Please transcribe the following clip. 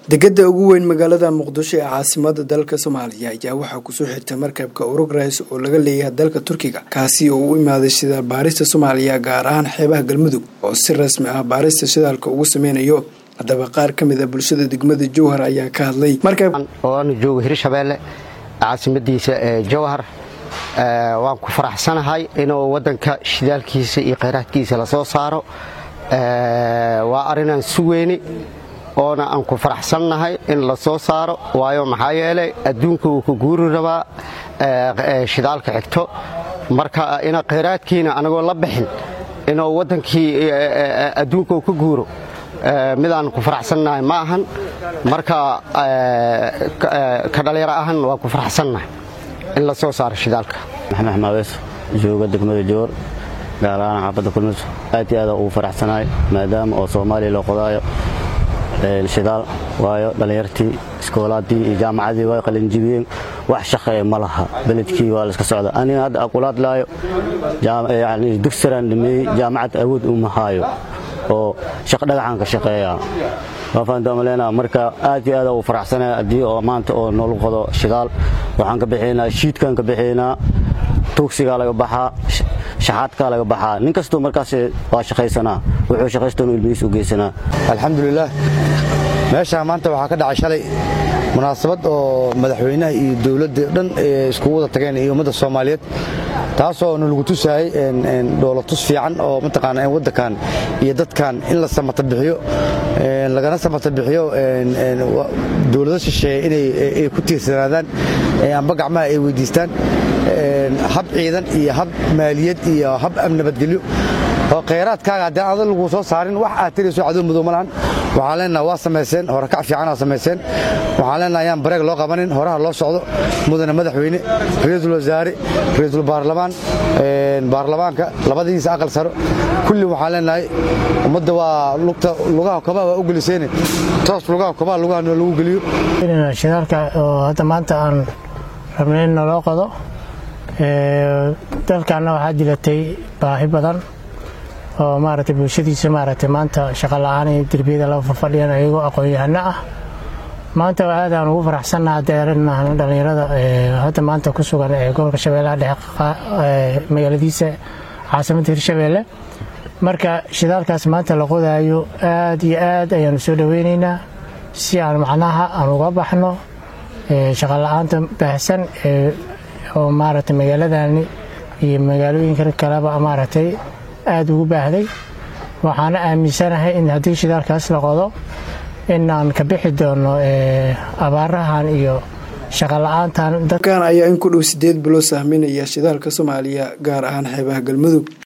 degada ugu weyn magaalada muqdisho ee caasimada dalka soomaaliya ayaa waxaa kusoo xigta markabka urugrais oo laga leeyahay dalka turkiga kaasi oo u imaaday shidaal baarista soomaaliya gaar ahaan xeebaha galmudug oo si rasmi ah baarista shidaalka ugu sameynayo haddaba qaar ka mid a bulshada degmada jowhar ayaa ka hadlay oanu joogo hirshabeelle caasimadiisa ee jowhar waan ku faraxsanahay inuu wadanka shidaalkiisa iyo kheyraadkiisa lasoo saaro waa arrinaan sugeyni oona aan ku faraxsannahay in la soo saaro waayo maxaa yeelay adduunka wuu ka guuri rabaa shidaalka xigto marka ina kheyraadkiina anagoo la bixin inuu waddankii adduunka uu ka guuro midaan ku faraxsannahay ma ahan marka ka dhallinyaro ahan waa ku faraxsannahay in la soo saaro shidaalka maxamed xmaaweys jooga degmada joor gaar ahaan xaafadda kulmis aad iyo aada ugu faraxsanahay maadaama oo soomaaliya loo qodaayo shidaal waayo dhallinyartii iskoolaadii iyo jaamacadii way qalinjibiyeen wax shaqeeya ma laha beledkii waa layska socda aniga hadda aqulaad laayo dugsiran dhameeyey jaamacad awood uma haayo oo dhagaxaan ka shaqeeya waafaantamalena marka aad iyo aada ugu faraxsanaya haddii oo maanta oo noolu qodo shidaal waxaan ka bixinaa shiidkaan ka bixinaa tuugsigaa laga baxaa shaxaadkaa laga baxaa nin kastoo markaas waa shaqaysanaa wuxuu shaqaystoonu ilmihiis u geysanaa alxamdulilaah meeshaa maanta waxaa ka dhacay shalay munaasabad oo madaxweynaha iyo dowladda dhan iskugu wada tageen iyo ummadda soomaaliyeed taasoo nalagu tusaayey dhoolatus fiican oo mataqaana waddankan iyo dadkan in la samata bixiyo lagana samata bixiyo dowlado shisheeye inay ku tiirsanaadaan amba gacmaha ay weydiistaan hab ciidan iyo hab maaliyad iyo hab nabadgelyo oo kheyraadkaaga haddii adan laguu soo saarin wax aad tirayso cadow madow ma lahan waxaan leenaha waa samayseen horekac fiicanaa samayseen waxaan leenaha ayaan bareeg loo qabanin horaha loo socdo mudane madaxweyne ra-iisul wasaare ra-iisul baarlamaan baarlamaanka labadiisa aqal saro kulli waxaan leenahay ummadda waa lugta lugaha kobaha waa u geliseene toos lugaha kobaha lugaha lagu geliyo shidaalka oo hadda maanta aan rabnay in naloo qodo dalkaanna waxaa dilatay baahi badan oo maaragtay bulshadiisa maaragtay maanta shaqa la'aan iyo derbiyada la fafadhiyaan ayagoo aqoon-yahano ah maanta aad aan ugu faraxsannaha deeranahan dhallinyarada hadda maanta ku sugan ee gobolka shabeellaha dhexe magaaladiisa caasimadda hirshabeelle marka shidaalkaas maanta la qodaayo aad iyo aad ayaanu soo dhoweynaynaa si aan macnaha aan uga baxno shaqa la'aanta baahsan oo maaragtay magaaladani iyo magaalooyinka kaleba maaragtay aada ugu baahday waxaana aaminsanahay in haddii shidaalkaas la qodo inaan ka bixi doono abaarahan iyo shaqola'aantan dadkan ayaa in ku dhow sideed bilo sahminaya shidaalka soomaaliya gaar ahaan xeebaha galmudug